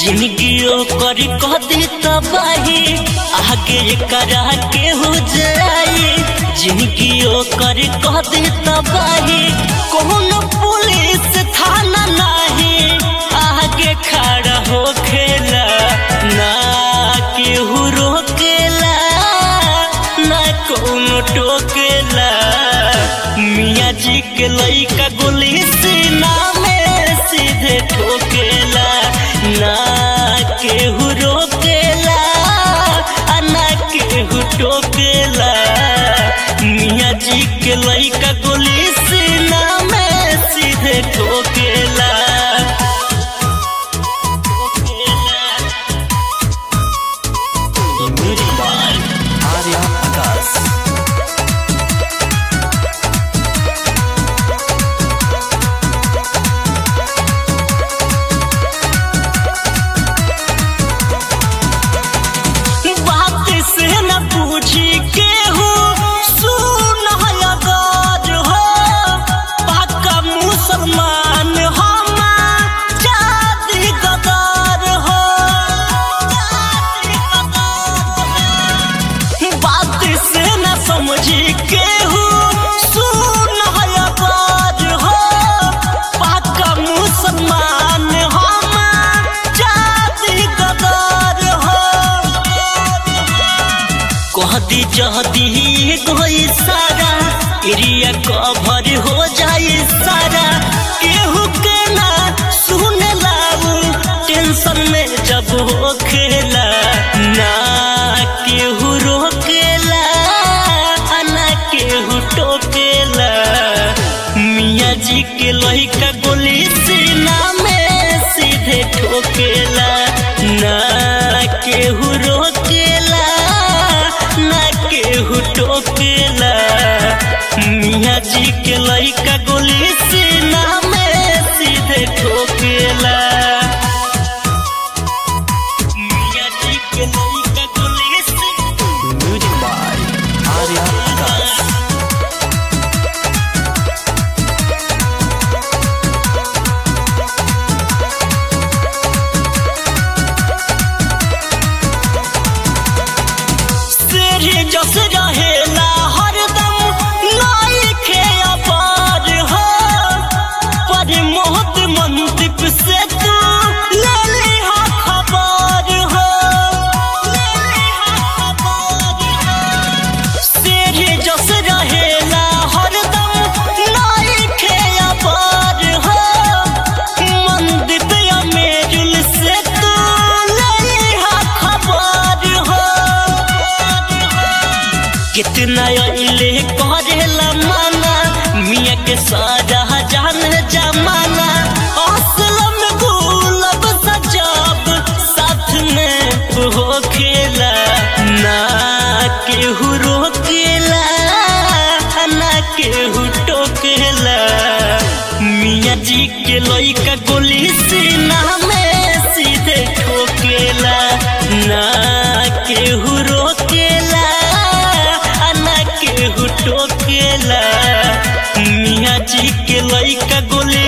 जिंदगी ओकर कह दे तबाही आगे करा के हो जाई जिंदगी ओकर कह दे तबाही कौन पुलिस थाना नहीं आगे खड़ा हो खेला ना केहू रोकेला ना कौन टोकेला मियाँ जी के लइका गोली सीना में सीधे ठोकेला ना केहू रोकेला आ ना केहू टोकेला मियाँ जी के लइका गोली सीना में सीधे ठोकेला Music by Arya Akas. बात से न पूछी के हो सुन अगर हो पक्का मुसलमान हम जाति गदर हो बात से न समझी के हो सुन अगर हो पक्का मुसलमान हम जाति गदर हो कहदी जहदी कोई सारा एरिया कवर हो जाए सारा केहू के ना सुन लाऊ टेंशन में जब हो खेला ना केहू रोकेला आ ना केहू टोकेला मियाँ जी के लइका गोली सीना में सीधे ठोकेला ना केहू रोकेला ना केहू टोकेला मियाँ जी के लइका गोली सीना में सीधे ठोकेला मियाँ जी के लइका गोली सीना Music by Arya Akas. तेरे जस रहेला हरदम लाइके अपार हो पर मोहत मंदिप से तू ले लिहा खबर हो ले लिहा खबर हो तेरे जस रहेला हरदम लाइके अपार हो मंदिप या मेजुल से तू ले लिहा खबर हो कितना अइले करेला माना मियाँ के साजा जान जमाना असलम गुलब सजब साथ में हो खेला ना केहू रोकेला ना केहू टोकेला मियाँ जी के लइका गोली सीना में सीधे ठोकेला ना केहू रोकेला आ ना केहू टोकेला मियाँ जी के लइका गोली